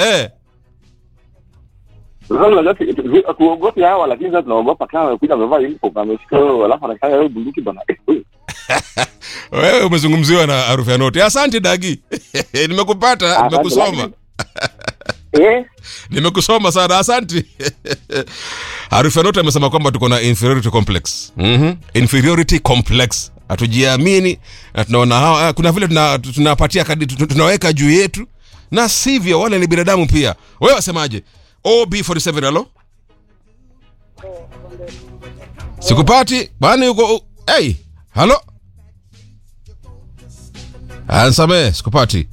eh. Sasa unajua tu- tu- hatuogopi hawa lakini sasa tunaogopa kama amekuja amevaa uniform ameshika wewe alafu anakaya wewe bunduki bana. Eh, wewe. Wewe umezungumziwa na harufu ya noti. Asante Dagi. Nimekupata, Asante, nimekusoma. lakini- Eh? Nimekusoma sana, asante. Harufu ya noti amesema kwamba tuko na inferiority complex. Mhm. Inferiority complex. Hatujiamini na tunaona hawa ah, kuna vile tuna- tunapatia kadi tu- tunaweka juu yetu na sivyo, wale ni binadamu pia. Wewe wasemaje? OB47 halo? Sikupati bwana, yuko hey, halo Ansame, sikupati.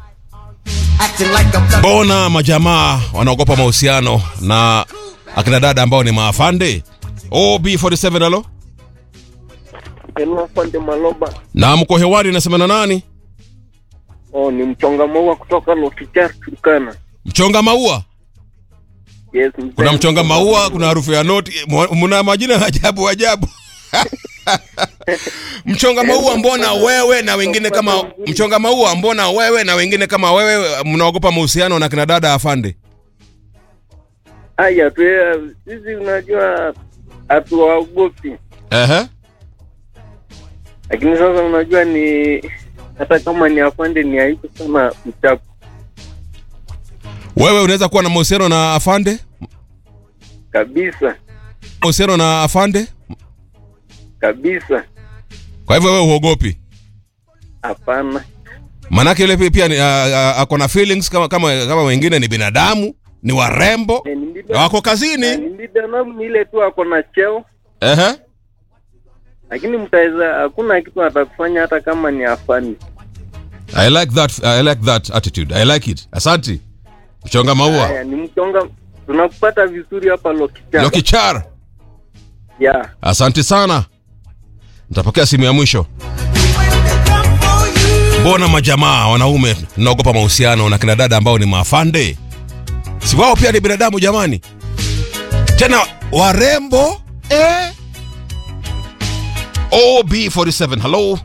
Mbona majamaa wanaogopa mahusiano na akina dada ambao ni maafande? OB47 halo? Hello, Afande Maloba. Na mko hewani nasema na nani? Oh, ni mchonga maua kutoka Lokichar Turkana. Mchonga maua. Yes, mzee. Kuna mchonga maua, kuna harufu ya noti, mwa- mna majina ya ajabu ajabu. mchonga maua, mbona wewe na wengine kama mchonga maua, mbona wewe na wengine kama wewe mnaogopa mahusiano na kina dada afande? Haya tu eh, sisi unajua hatuwaogopi. Ehe. Lakini sasa unajua ni hata kama ni afande ni aibu sana uchapu. Wewe unaweza kuwa na mahusiano na afande? Kabisa. Mahusiano na afande? Kabisa. Kwa hivyo wewe huogopi? Hapana. Manake yule pia- pia ni, a- a- ako na feelings kama kama kama wengine ni binadamu, ni warembo, Eh, ni na mbida- wako eh, kazini. Ni binadamu ni ile tu ako na cheo. Ehe. Lakini mtaweza hakuna kitu atakufanya hata kama ni afande. I like that I like that attitude. I like it. Asante. Mchonga maua. Haya, ni mchonga tunakupata vizuri hapa Lokichar. Lokichar. Yeah. Asante sana. Nitapokea simu ya mwisho. Mbona majamaa wanaume tunaogopa mahusiano na kina dada ambao ni maafande? Si wao pia ni binadamu jamani, tena warembo eh? OB47, hello,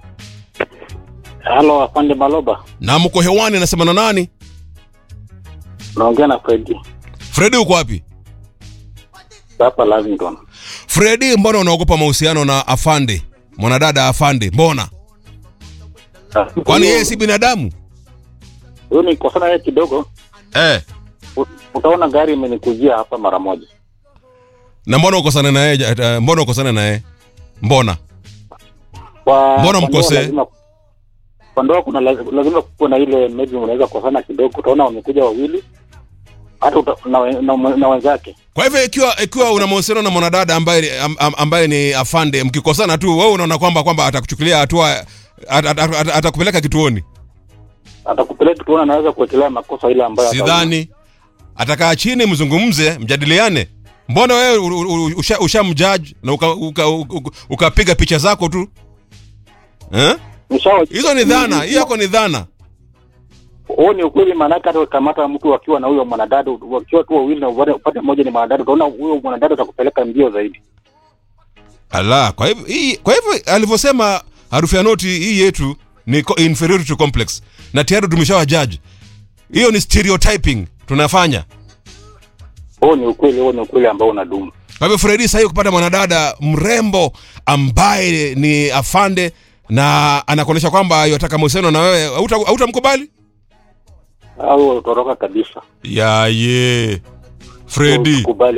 Halo, afande Maloba, na mko hewani, nasema na nani? naongea na Fredi Fredi, uko wapi? hapa Lavington. Fredi, mbona unaogopa mahusiano na afande, mwanadada afande? Mbona? Kwani yeye si binadamu huyu ni kosana yeye kidogo, eh? u- utaona gari imenikujia hapa mara moja. na mbona ukosane na yeye ja- uh, mbona ukosane na yeye mbona Kwa Mbona kwa ndoa mkosee? lazima- Kwa ndoa kuna laz- lazima kuwa na ile maybe unaweza kukosana kidogo, utaona wamekuja wawili hata uta, na, we- na, na, na wenzake kwa hivyo ikiwa ikiwa una mahusiano na mwanadada ambaye am, am, ambaye ni afande mkikosana tu wewe unaona kwamba kwamba atakuchukulia hatua at- at- at- at- atakupeleka kituoni atakupeleka tuona, anaweza kuwekelea makosa ile ambayo ataona. sidhani atakaa chini mzungumze mjadiliane mbona wewe u- u- u- usha, usha mjudge na ukapiga uka, uka, uka, ukapiga picha zako tu eh? Nishawa- hizo ni dhana hiyo yako ni dhana huo ni ukweli, maanake hata ukamata mtu wakiwa na huyo mwanadada, wakiwa tu wawili na upate- upate mmoja ni mwanadada, utaona huyo mwanadada utakupeleka mbio zaidi. ala kwa hivyo hii kwa hivyo alivyosema harufu ya noti hii yetu ni co- inferiority complex na tayari tumeshawa judge hiyo ni stereotyping tunafanya Huo ni ukweli, huo ni ukweli ambao unadumu. kwa hivyo fredi sahii kupata mwanadada mrembo ambaye ni afande na anakuonyesha kwamba yataka mahusiano na wewe hauta- hautamkubali au utoroka kabisa. yaye fredi kubali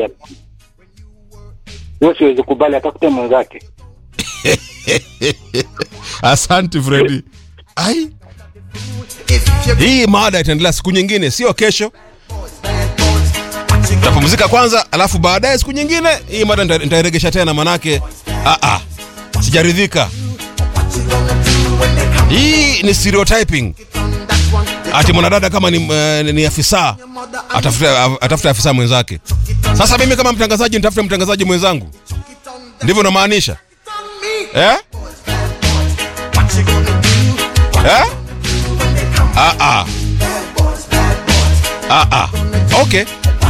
huyo siwezi kubali atafute mwenzake asante fredi ai hii mada itaendelea siku nyingine sio kesho tapumzika kwanza alafu baadaye siku nyingine hii mada nita- nitairegesha tena manake ah, ah, sijaridhika hii ni stereotyping ati mwanadada kama ni, uh, ni afisa atafute atafute afisa mwenzake sasa mimi kama mtangazaji nitafute mtangazaji mwenzangu ndivyo namaanisha eh? Eh? Ah, ah. Ah, ah. Okay.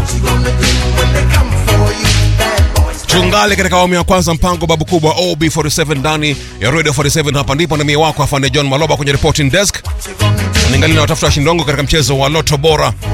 Tungali katika awamu ya kwanza mpango babu kubwa OB47 ndani ya Radio 47 hapa ndipo na mie wako afande John Maloba kwenye reporting desk. Ningali na watafuta washindi wangu katika mchezo wa Loto Bora